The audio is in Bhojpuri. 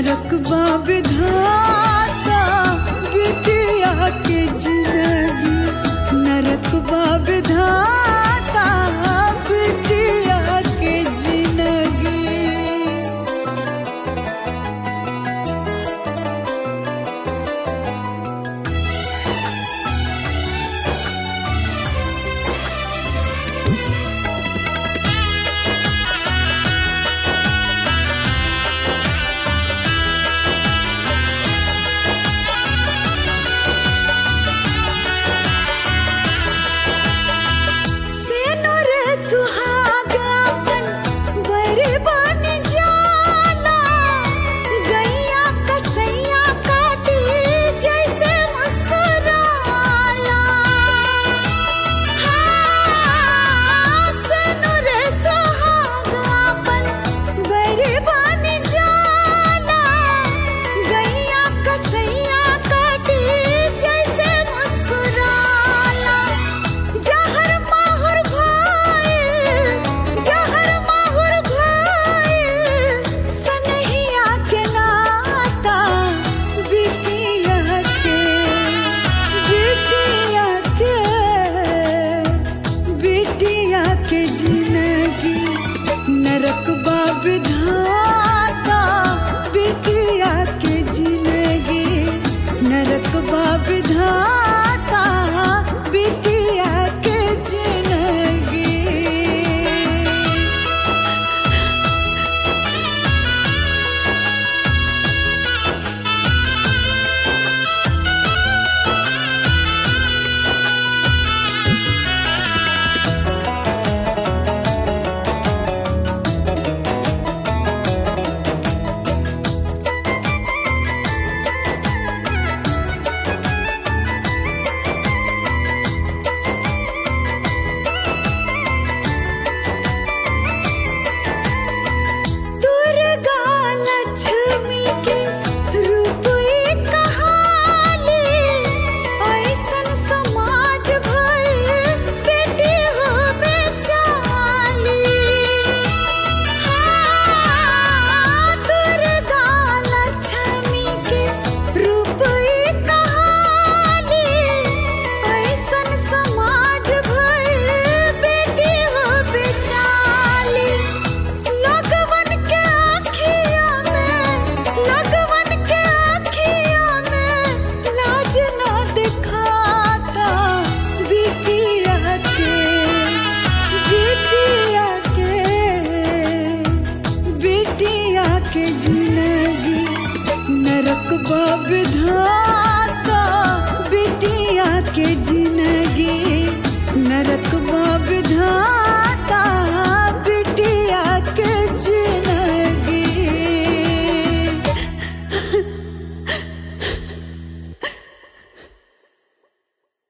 नरकबा विधाता बिटिया के जिंदगी नरकबा विधाता बिटिया के जिंदगी सेनुर सुहाग अपन बरबन जाला गैया कसैया काटी जैसे मुस्कुराला हाँ, सेनुर सुहाग अपन बरबन जाला गैया कसैया काटी जैसे मुस्कुराला जहर माहुर भइल जहर माहुर भइल सनहिया के नाता बिटिया के बिटिया के बिटिया के जिंदगी नरकबा विधाता बिटिया के जिंदगी नरकबा विधाता बिटिया के जिंदगी दुर्गा लक्ष्मी के रूप एक कहानी ऐसन समाज भइल बेटी हो बेचाली हाँ, दुर्गा लक्ष्मी के रूप एक कहानी ऐसन समाज भइल बेटी हो बेचाली लगवन के आँखिया में लगवन के आँखिया में लाज न दिखाता बिटिया के बिटिया के बिटिया के जिंदगी नरक विधाता